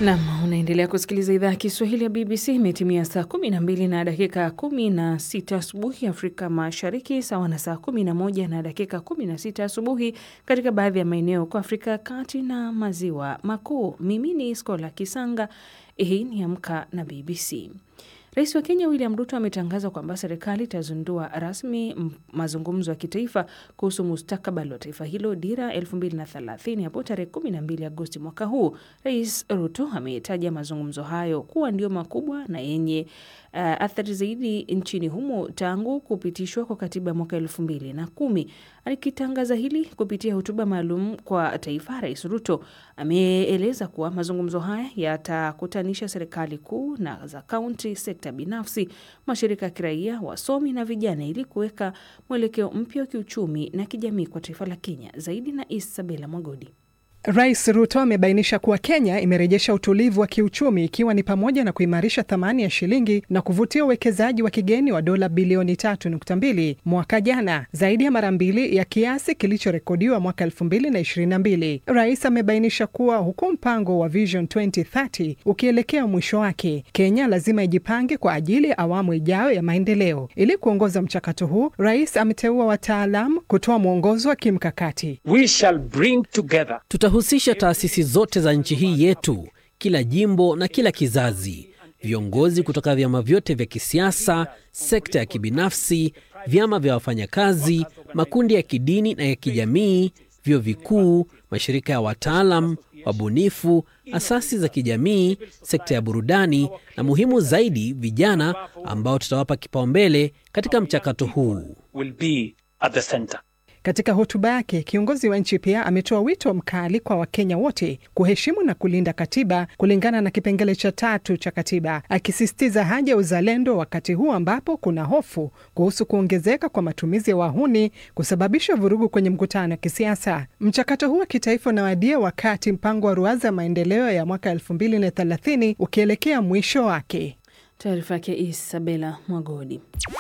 Nam, unaendelea kusikiliza idhaa ya Kiswahili ya BBC. Imetimia saa 12 na dakika 16 asubuhi Afrika Mashariki, sawa na saa 11 na dakika 16 asubuhi katika baadhi ya maeneo kwa Afrika ya Kati na Maziwa Makuu. Mimi ni Skola Kisanga. Hii ni Amka na BBC. Rais wa Kenya William Ruto ametangaza kwamba serikali itazindua rasmi mazungumzo ya kitaifa kuhusu mustakabali wa taifa hilo dira 2030 hapo tarehe 12 Agosti mwaka huu. Rais Ruto ametaja mazungumzo hayo kuwa ndio makubwa na yenye uh, athari zaidi nchini humo tangu kupitishwa kwa katiba ya mwaka elfu mbili na kumi. Akitangaza hili kupitia hotuba maalum kwa taifa, Rais Ruto ameeleza kuwa mazungumzo haya yatakutanisha serikali kuu na za kaunti, sekta binafsi, mashirika ya kiraia, wasomi na vijana ili kuweka mwelekeo mpya wa kiuchumi na kijamii kwa taifa la Kenya. Zaidi na Isabela Mwagodi. Rais Ruto amebainisha kuwa Kenya imerejesha utulivu wa kiuchumi ikiwa ni pamoja na kuimarisha thamani ya shilingi na kuvutia uwekezaji wa kigeni wa dola bilioni 3.2 mwaka jana, zaidi ya mara mbili ya kiasi kilichorekodiwa mwaka 2022. Rais amebainisha kuwa huku mpango wa Vision 2030 ukielekea mwisho wake, Kenya lazima ijipange kwa ajili ya awamu ijayo ya maendeleo. Ili kuongoza mchakato huu, rais ameteua wataalamu kutoa mwongozo wa kimkakati. We shall bring together Tutahusisha taasisi zote za nchi hii yetu, kila jimbo na kila kizazi, viongozi kutoka vyama vyote vya kisiasa, sekta ya kibinafsi, vyama vya wafanyakazi, makundi ya kidini na ya kijamii, vyuo vikuu, mashirika ya wataalam, wabunifu, asasi za kijamii, sekta ya burudani na muhimu zaidi, vijana ambao tutawapa kipaumbele katika mchakato huu. will be at the center. Katika hotuba yake, kiongozi wa nchi pia ametoa wito mkali kwa Wakenya wote kuheshimu na kulinda katiba kulingana na kipengele cha tatu cha katiba, akisisitiza haja ya uzalendo wakati huu ambapo kuna hofu kuhusu kuongezeka kwa matumizi ya wahuni kusababisha vurugu kwenye mkutano wa kisiasa. Mchakato huu wa kitaifa unawadia wakati mpango wa ruwaza ya maendeleo ya mwaka 2030 ukielekea mwisho wake. Taarifa yake Isabela Mwagodi.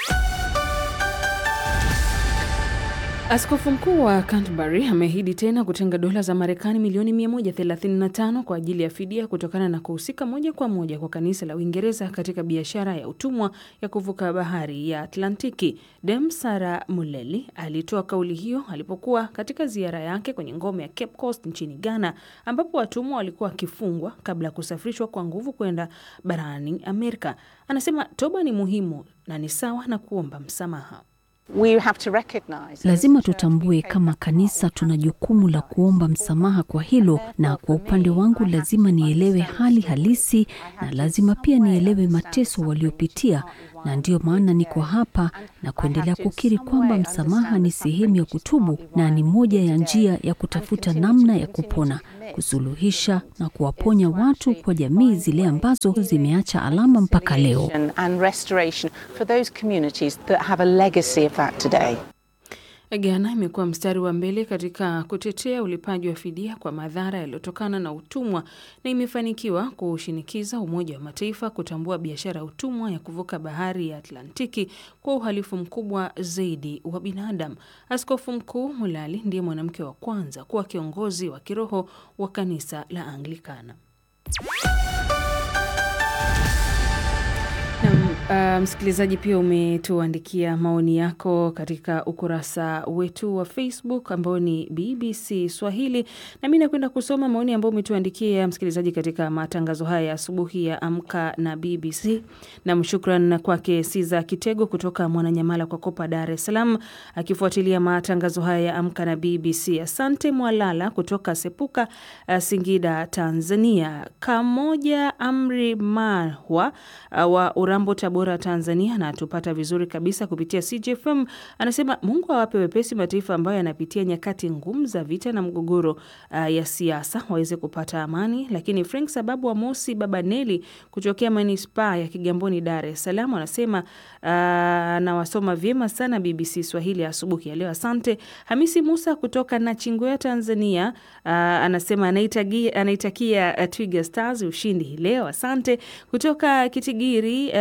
Askofu mkuu wa Canterbury ameahidi tena kutenga dola za Marekani milioni 135 kwa ajili ya fidia kutokana na kuhusika moja kwa moja kwa kanisa la Uingereza katika biashara ya utumwa ya kuvuka bahari ya Atlantiki. Dem Sara Muleli alitoa kauli hiyo alipokuwa katika ziara yake kwenye ngome ya Cape Coast nchini Ghana, ambapo watumwa walikuwa wakifungwa kabla ya kusafirishwa kwa nguvu kwenda barani Amerika. Anasema toba ni muhimu na ni sawa na kuomba msamaha. Lazima tutambue kama kanisa tuna jukumu la kuomba msamaha kwa hilo, na kwa upande wangu lazima nielewe hali halisi na lazima pia nielewe mateso waliopitia, na ndiyo maana niko hapa na kuendelea kukiri kwamba msamaha ni sehemu ya kutubu na ni moja ya njia ya kutafuta namna ya kupona, kusuluhisha na kuwaponya watu kwa jamii zile ambazo zimeacha alama mpaka leo. Ghana imekuwa mstari wa mbele katika kutetea ulipaji wa fidia kwa madhara yaliyotokana na utumwa na imefanikiwa kushinikiza Umoja wa Mataifa kutambua biashara ya utumwa ya kuvuka bahari ya Atlantiki kwa uhalifu mkubwa zaidi wa binadamu. Askofu Mkuu Mulali ndiye mwanamke wa kwanza kuwa kiongozi wa kiroho wa kanisa la Anglikana. Na, uh, msikilizaji pia umetuandikia maoni yako katika ukurasa wetu wa Facebook ambao ni BBC Swahili, na mi nakwenda kusoma maoni ambayo umetuandikia msikilizaji katika matangazo haya ya asubuhi ya Amka na BBC. Na shukran kwake Siza Kitego kutoka Mwananyamala kwa Kopa, Dar es Salaam, akifuatilia matangazo haya ya Amka na BBC. Asante Mwalala kutoka Sepuka, uh, Singida, Tanzania. Kamoja Amri Mahwa uh, wa Urambo, Tabora, Tanzania, na tupata vizuri kabisa kupitia CJFM. Anasema Mungu awape wepesi mataifa ambayo yanapitia nyakati ngumu za vita na mgogoro uh, ya siasa waweze kupata amani. Lakini Frank Sababu wa Mosi Baba Neli kutokea manispaa ya Kigamboni, Dar es Salaam, anasema uh, nawasoma vyema sana BBC Swahili asubuhi ya leo, asante. Hamisi Musa kutoka Nachingwea, Tanzania, uh, anasema anaitakia, anaitakia uh, Twiga Stars ushindi hii leo, asante. Kutoka Kitigiri uh, Buto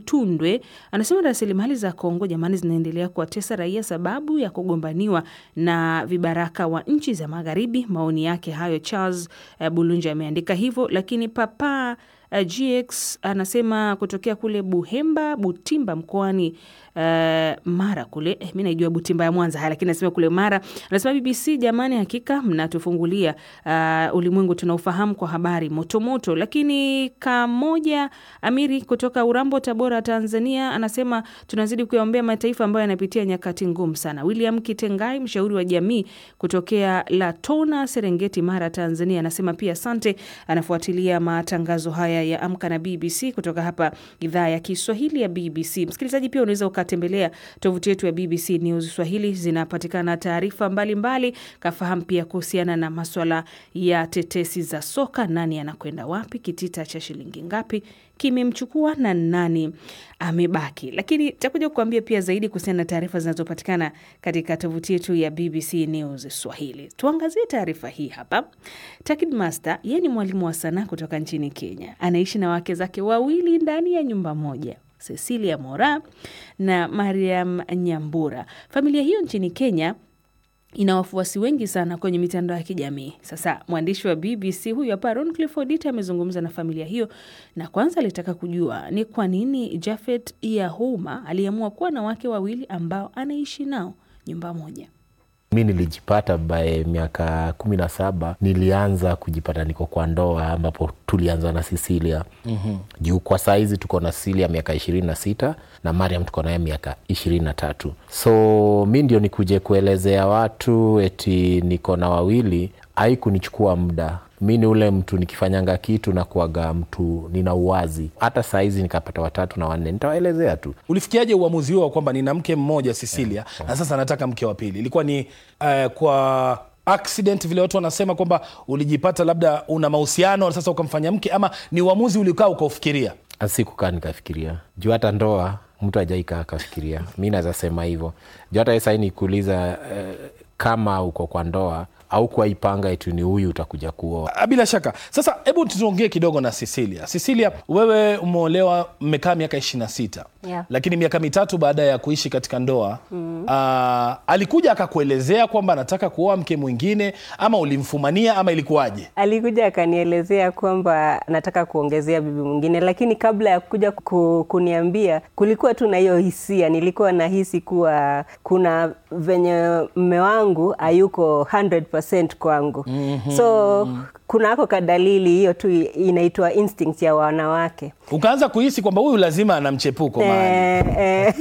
Lutundwe anasema rasilimali za Kongo jamani, zinaendelea kuwatesa raia sababu ya kugombaniwa na vibaraka wa nchi za magharibi. Maoni yake hayo Charles uh, Bulunja ameandika hivyo, lakini papa uh, GX anasema kutokea kule Buhemba Butimba mkoani uh, Mara kule eh, mi naijua Butimba ya Mwanza haya, lakini anasema kule Mara. Anasema BBC, jamani, hakika mnatufungulia uh, ulimwengu tunaufahamu kwa habari motomoto. Lakini Kamoja Amiri kutoka Urambo, Tabora, Tanzania anasema tunazidi kuyaombea mataifa ambayo yanapitia nyakati ngumu sana. William Kitengai, mshauri wa jamii kutokea Latona, Serengeti, Mara, Tanzania anasema pia asante, anafuatilia matangazo haya ya Amka na BBC kutoka hapa idhaa ya Kiswahili ya BBC. Msikilizaji, pia unaweza ukatembelea tovuti yetu ya BBC News Swahili, zinapatikana taarifa mbalimbali. Kafahamu pia kuhusiana na maswala ya tetesi za soka, nani anakwenda wapi, kitita cha shilingi ngapi kimemchukua na nani amebaki. Lakini takuja kukuambia pia zaidi kuhusiana na taarifa zinazopatikana katika tovuti yetu ya BBC News Swahili. Tuangazie taarifa hii hapa. Takid Master, yeye ni mwalimu wa sanaa kutoka nchini Kenya, anaishi na wake zake wawili ndani ya nyumba moja Cecilia Mora na Mariam Nyambura. Familia hiyo nchini Kenya ina wafuasi wengi sana kwenye mitandao ya kijamii. Sasa mwandishi wa BBC huyu hapa Ron Clifford amezungumza na familia hiyo, na kwanza alitaka kujua ni kwa nini Jafet Yahouma aliamua kuwa na wake wawili ambao anaishi nao nyumba moja. Mi nilijipata bae miaka kumi na saba nilianza kujipata niko kwa ndoa ambapo tulianza na Cecilia mm-hmm. juu kwa saizi tuko na Cecilia miaka ishirini na sita na Mariam tuko naye miaka ishirini na tatu so mi ndio nikuje kuelezea watu eti niko na wawili haikunichukua muda mi ni ule mtu nikifanyanga kitu na kuaga mtu nina uwazi hata saizi nikapata watatu na wanne nitawaelezea tu ulifikiaje uamuzi huo wa kwamba nina mke mmoja Cecilia na sasa nataka mke wa pili? Ilikuwa ni uh, kwa accident vile watu wanasema kwamba ulijipata labda una mahusiano sasa ukamfanya mke, ama ni uamuzi ulikaa ukaufikiria? sikukaa nikafikiria juu hata ndoa mtu ajaikaa akafikiria mi naweza sema hivyo juu hata sai nikuuliza eh, kama uko kwa ndoa au kuwaipanga eti ni huyu utakuja kuoa Ah, Bila shaka. Sasa hebu tuongee kidogo na Cecilia. Cecilia, wewe umeolewa, mmekaa miaka ishirini na sita Yeah. lakini miaka mitatu baada ya kuishi katika ndoa mm. alikuja akakuelezea kwamba anataka kuoa mke mwingine, ama ulimfumania ama ilikuwaje? Alikuja akanielezea kwamba nataka kuongezea bibi mwingine, lakini kabla ya kuja ku, kuniambia kulikuwa tu na hiyo hisia. Nilikuwa nahisi kuwa kuna venye mme wangu hayuko 100% kwangu mm-hmm. so kunako kadalili hiyo tu inaitwa instinct ya wanawake Ukaanza kuhisi kwamba huyu lazima ana mchepuko mahali. Eh,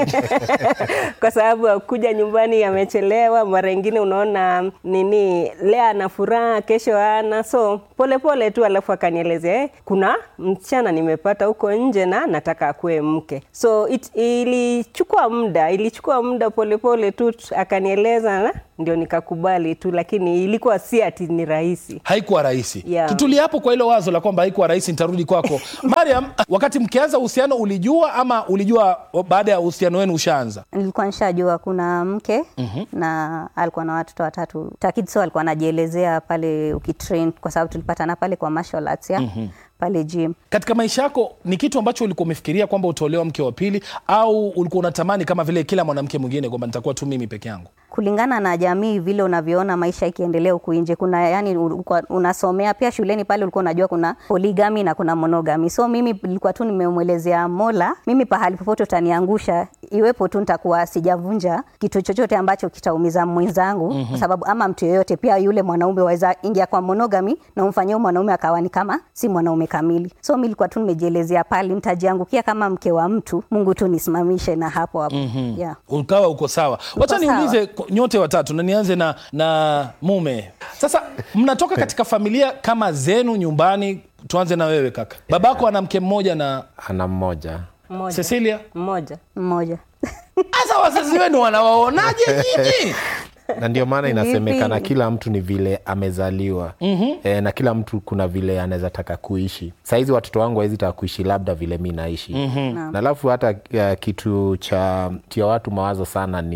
eh. kwa sababu kuja nyumbani amechelewa, mara ingine unaona nini, leo ana furaha, kesho ana so polepole pole tu, alafu akanielezea eh, kuna msichana nimepata huko nje na nataka akuwe mke. So it, ilichukua muda, ilichukua muda polepole tu, akanieleza na ndio nikakubali tu, lakini ilikuwa si ati ni rahisi. haikuwa rahisi Yeah. tutulie hapo kwa hilo wazo la kwamba haikuwa rahisi nitarudi kwako mariam wakati mkianza uhusiano ulijua ama ulijua baada ya uhusiano wenu ushaanza nilikuwa nishajua kuna mke mm-hmm. na alikuwa na watoto watatu takidso alikuwa anajielezea pale ukitrain kwa sababu tulipatana pale kwa martial arts ya mm-hmm. pale gym katika maisha yako ni kitu ambacho ulikuwa umefikiria kwamba utaolewa mke wa pili au ulikuwa unatamani kama vile kila mwanamke mwingine kwamba nitakuwa tu mimi peke yangu kulingana na jamii vile unavyoona maisha ikiendelea huku nje kuna yani ulikuwa unasomea pia shuleni pale ulikuwa unajua kuna poligami na kuna monogami so mimi nilikuwa tu nimemwelezea mola mimi pahali popote utaniangusha iwepo tu nitakuwa sijavunja kitu chochote ambacho kitaumiza mwenzangu mm-hmm. kwa sababu ama mtu yeyote pia yule mwanaume waweza ingia kwa monogami na umfanyie mwanaume akawa ni kama si mwanaume kamili so mi nilikuwa tu nimejielezea pale nitajiangukia kama mke wa mtu mungu tu nisimamishe na hapo hapo mm-hmm. yeah. ukawa uko sawa wacha sawa. niulize ko- nyote watatu na nianze na, na mume sasa mnatoka katika familia kama zenu nyumbani tuanze na wewe kaka babako ana mke mmoja na ana mmoja Mmoja. cecilia Mmoja. mmoja hasa wazazi wenu wanawaonaje nyinyi na ndio maana Vipi? inasemekana kila mtu ni vile amezaliwa mm-hmm. e, na kila mtu kuna vile anaweza taka kuishi sahizi watoto wangu hawezi taka kuishi labda vile mi naishi mm-hmm. na alafu hata uh, kitu cha tia watu mawazo sana ni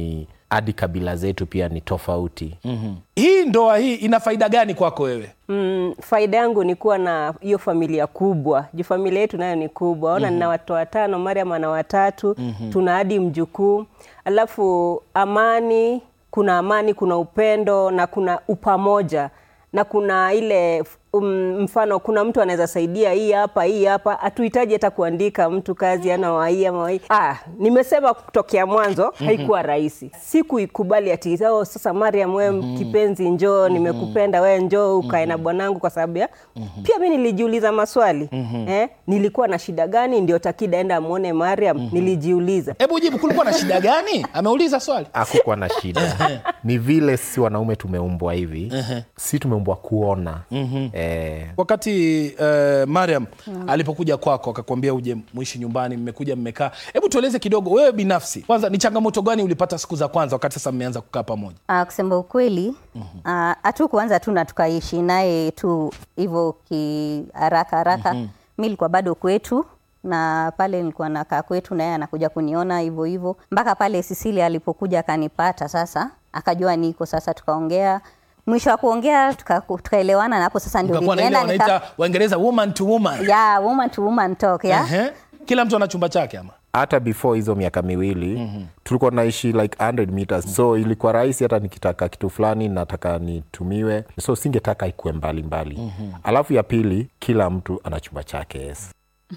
hadi kabila zetu pia ni tofauti mm-hmm. hii ndoa hii ina faida gani kwako wewe Mm, faida yangu ni kuwa na hiyo familia kubwa juu familia yetu nayo ni kubwa ona mm-hmm. nina watoto watano mariam ana watatu mm-hmm. tuna hadi mjukuu alafu amani kuna amani kuna upendo na kuna upamoja na kuna ile um, mfano kuna mtu anaweza saidia hii hapa hii hapa hatuhitaji hata kuandika mtu kazi ana wahii ama wahii ah, nimesema kutokea mwanzo mm-hmm. haikuwa rahisi sikuikubali ati oh, sasa mariam we mm-hmm. kipenzi njoo nimekupenda we njoo ukae na bwanangu kwa sababu ya mm-hmm. pia mi nilijiuliza maswali mm-hmm. eh, nilikuwa na shida gani ndio takida enda amwone mariam mm-hmm. nilijiuliza hebu jibu kulikuwa na shida gani ameuliza swali hakukuwa na shida ni vile si wanaume tumeumbwa hivi si tumeumbwa kuona eh, wakati uh, mariam mm. alipokuja kwako akakwambia uje muishi nyumbani mmekuja mmekaa hebu tueleze kidogo wewe binafsi kwanza ni changamoto gani ulipata siku za kwanza wakati sasa mmeanza kukaa pamoja Uh, kusema ukweli hatu uh, kuanza tu na tukaishi naye tu hivyo kiharaka haraka mm-hmm. mi nilikuwa bado kwetu na pale nilikuwa nakaa kwetu naye anakuja kuniona hivyo hivyo mpaka pale Sisilia alipokuja akanipata sasa akajua niko sasa tukaongea mwisho wa kuongea tuka- tukaelewana na hapo sasa ndio ukakuwa na ile nilienda nika- wanaita waingereza woman to woman yeah, woman to woman talk yeah? Ehe. kila mtu ana chumba chake ama hata before hizo miaka miwili mm-hmm. tulikuwa naishi like 100 meters so ilikuwa rahisi hata nikitaka kitu fulani nataka nitumiwe so singetaka ikuwe mbali mbali mm-hmm. alafu ya pili kila mtu ana chumba chake yes.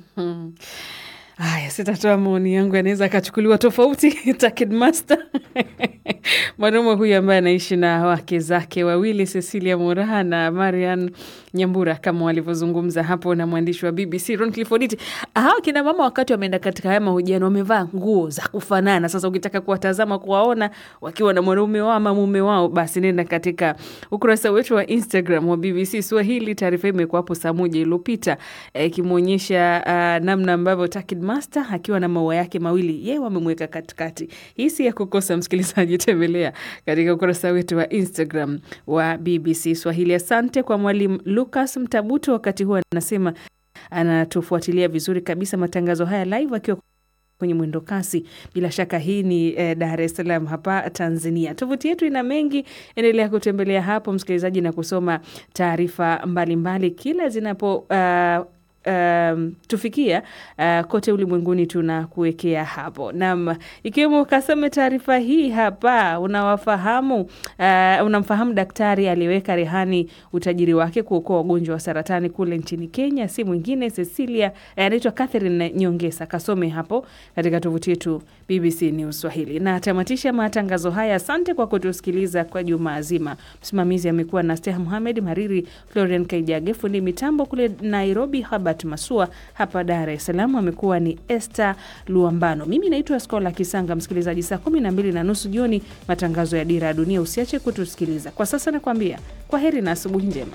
Haya, sitatoa maoni yangu, yanaweza akachukuliwa tofauti. Takid Master mwanaume huyu ambaye anaishi na wake zake wawili Cecilia Moraha na Marian Nyambura kama walivyozungumza hapo na mwandishi wa BBC Ron Clifford. Hawa kina mama wakati wameenda katika haya mahojiano wamevaa nguo za kufanana. Sasa ukitaka kuwatazama kuwaona wakiwa na mwanaume wao ama mume wao, basi nenda katika ukurasa wetu wa Instagram wa BBC Swahili. Taarifa hii imekuwa hapo saa moja iliyopita eh, ikimwonyesha uh, namna ambavyo Takid Master akiwa na maua yake mawili, yeye wamemweka katikati. Hii si ya kukosa, msikilizaji, tembelea katika ukurasa wetu wa Instagram wa BBC Swahili. Asante kwa mwalimu Lucas Mtabuto, wakati huu anasema anatufuatilia vizuri kabisa matangazo haya live akiwa kwenye mwendo kasi. Bila shaka hii ni eh, Dar es Salaam hapa Tanzania. Tovuti yetu ina mengi, endelea kutembelea hapo msikilizaji, na kusoma taarifa mbalimbali kila zinapo uh, Um, tufikia uh, kote ulimwenguni tunakuwekea hapo nam, ikiwemo ukasome taarifa hii hapa. Unawafahamu uh, unamfahamu daktari aliyeweka rehani utajiri wake kuokoa wagonjwa wa saratani kule nchini Kenya, si mwingine Cecilia, eh, anaitwa Catherine Nyongesa. Kasome hapo katika tovuti yetu BBC News Swahili. Na tamatisha matangazo haya. Asante kwa kutusikiliza kwa jumaa zima. Msimamizi amekuwa na Steha Muhamed, Mariri Florian Kaijage, fundi mitambo kule Nairobi Habat Masua, hapa Dar es Salaam amekuwa ni Esther Luambano. Mimi naitwa Skola Kisanga. Msikilizaji, saa kumi na mbili na nusu jioni matangazo ya Dira ya Dunia. Usiache kutusikiliza. Kwa sasa nakwambia kwa heri na asubuhi njema.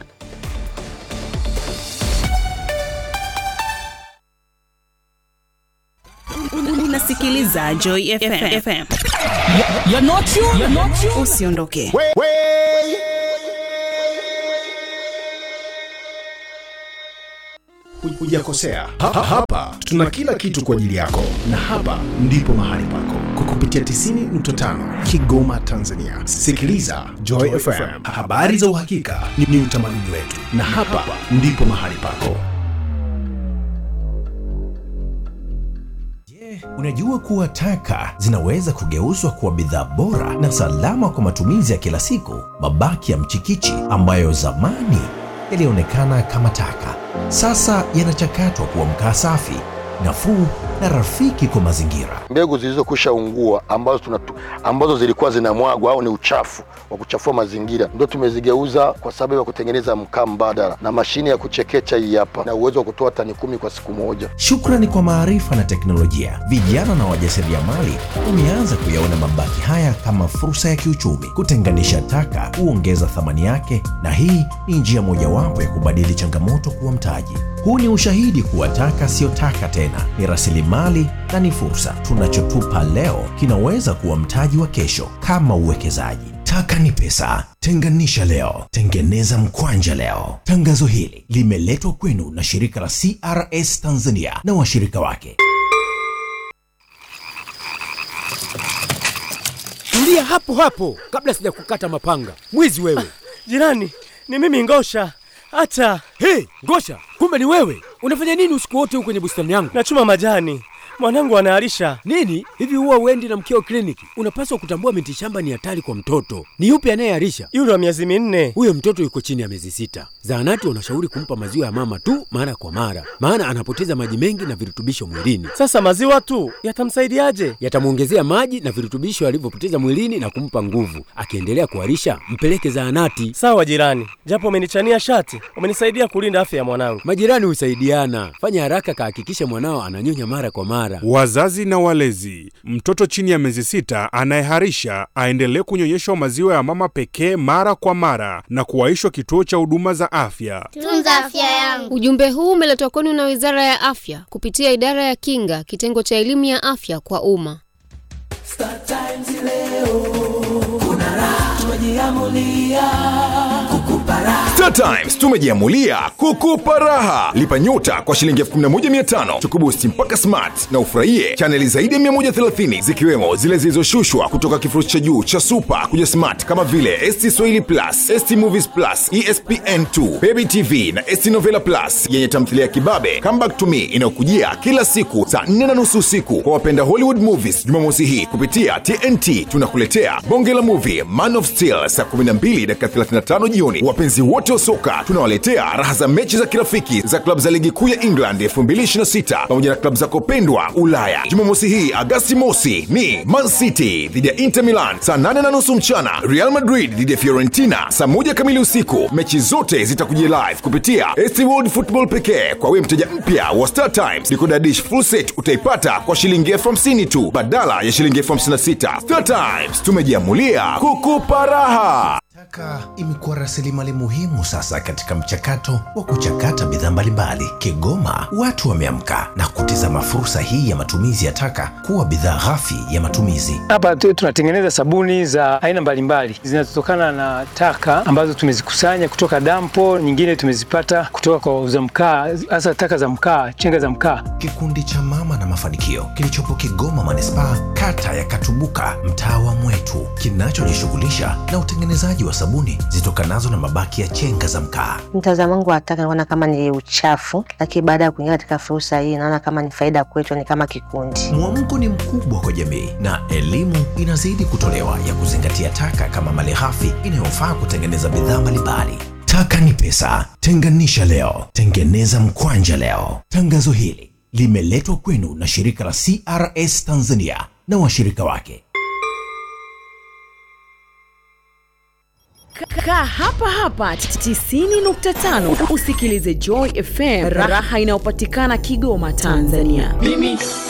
Unasikiliza Joy FM. FM. Usiondoke. Hujakosea. Ha- ha- Hapa tuna kila kitu kwa ajili yako, na hapa ndipo mahali pako kwa kupitia 90.5 Kigoma, Tanzania. Sikiliza Joy FM, habari za uhakika ni, ni utamaduni wetu, na hapa ndipo mahali pako. Unajua kuwa taka zinaweza kugeuzwa kuwa bidhaa bora na salama kwa matumizi ya kila siku. Mabaki ya mchikichi ambayo zamani yalionekana kama taka, sasa yanachakatwa kuwa mkaa safi, nafuu na rafiki kwa mazingira. mbegu zilizokwisha ungua ambazo, tunatu, ambazo zilikuwa zinamwagwa au ni uchafu wa kuchafua mazingira ndio tumezigeuza kwa sababu ya kutengeneza mkaa mbadala na mashine ya kuchekecha hii hapa na uwezo wa kutoa tani kumi kwa siku moja. Shukrani kwa maarifa na teknolojia, vijana na wajasiriamali wameanza kuyaona mabaki haya kama fursa ya kiuchumi. Kutenganisha taka huongeza thamani yake, na hii ni njia mojawapo ya kubadili changamoto kuwa mtaji. Huu ni ushahidi kuwa taka siyo taka tena, ni rasilimali na ni fursa. Tunachotupa leo kinaweza kuwa mtaji wa kesho, kama uwekezaji. Taka ni pesa. Tenganisha leo, tengeneza mkwanja leo. Tangazo hili limeletwa kwenu na shirika la CRS Tanzania na washirika wake. Tulia Tulia hapo hapo kabla sijakukata mapanga. Mwizi wewe! Jirani, ni mimi Ngosha. Hata Hey, Ngosha, kumbe ni wewe! Unafanya nini usiku wote huko kwenye bustani yangu? nachuma majani, mwanangu anaharisha. Nini hivi, huwa uendi na mkeo kliniki? Unapaswa kutambua miti shamba ni hatari kwa mtoto. Ni yupi anayeharisha? Yule wa miezi minne. Huyo mtoto yuko chini ya miezi sita. Zahanati wanashauri kumpa maziwa ya mama tu mara kwa mara, maana anapoteza maji mengi na virutubisho mwilini. Sasa maziwa tu yatamsaidiaje? Yatamwongezea maji na virutubisho alivyopoteza mwilini na kumpa nguvu. Akiendelea kuharisha, mpeleke zahanati. Sawa jirani, japo umenichania shati, umenisaidia kulinda afya ya mwanangu. Majirani husaidiana. Fanya haraka, kahakikishe mwanao ananyonya mara kwa mara. Wazazi na walezi, mtoto chini ya miezi sita anayeharisha aendelee kunyonyeshwa maziwa ya mama pekee mara kwa mara na kuwaishwa kituo cha huduma za afya. Tunza afya yangu. Ujumbe huu umeletwa kwenu na Wizara ya Afya kupitia Idara ya Kinga, kitengo cha elimu ya afya kwa umma. Star Times leo kuna raha, tumejiamulia kukupa raha. Star Times tumejiamulia kukupa raha. Lipa nyota kwa shilingi 11500 tukubusti mpaka smart na ufurahie chaneli zaidi ya 130 zikiwemo zile zilizoshushwa kutoka kifurushi cha juu cha super kuja smart kama vile ST Swahili Plus, ST Movies Plus, ESPN2, Baby TV na ST Novela Plus yenye tamthilia ya kibabe Come Back to Me inayokujia kila siku saa 4 na nusu usiku. Kwa wapenda Hollywood movies, Jumamosi hii kupitia TNT tunakuletea bonge la movie Man of Steel saa 12 dakika 35 jioni. Wapenzi wote wa soka tunawaletea raha za mechi za kirafiki za klabu za ligi kuu ya England 2026 pamoja na klabu zako pendwa Ulaya. Jumamosi hii Agasti mosi ni Man City dhidi ya Inter Milan saa 8 na nusu mchana, Real Madrid dhidi ya Fiorentina saa moja kamili usiku. Mechi zote zitakujia live kupitia ST World Football pekee. Kwa wewe mteja mpya wa Star Times, decoder dish full set utaipata kwa shilingi elfu hamsini tu badala ya shilingi elfu hamsini na sita. Star Times tumejiamulia kukupa raha. Taka imekuwa rasilimali muhimu sasa katika mchakato wa kuchakata bidhaa mbalimbali. Kigoma watu wameamka na kutizama fursa hii ya matumizi ya taka kuwa bidhaa ghafi ya matumizi. Hapa tu- tunatengeneza sabuni za aina mbalimbali zinazotokana na taka ambazo tumezikusanya kutoka dampo, nyingine tumezipata kutoka kwa wauza mkaa, hasa taka za mkaa, chenga za mkaa. Kikundi cha Mama na Mafanikio kilichopo Kigoma manispaa, kata ya Katubuka, mtaa wa Mwetu, kinachojishughulisha na utengenezaji wa sabuni zitokanazo na mabaki ya chenga za mkaa. Mtazamo wangu wa taka naona kama ni uchafu, lakini baada ya kuingia katika fursa hii naona kama ni faida kwetu, ni kama kikundi. Mwamko ni mkubwa kwa jamii na elimu inazidi kutolewa ya kuzingatia taka kama malighafi inayofaa kutengeneza bidhaa mbalimbali. Taka ni pesa, tenganisha leo, tengeneza mkwanja leo. Tangazo hili limeletwa kwenu na shirika la CRS Tanzania na washirika wake. Kaa hapa hapa 90.5 usikilize Joy FM, raha inayopatikana Kigoma, Tanzania. Mimi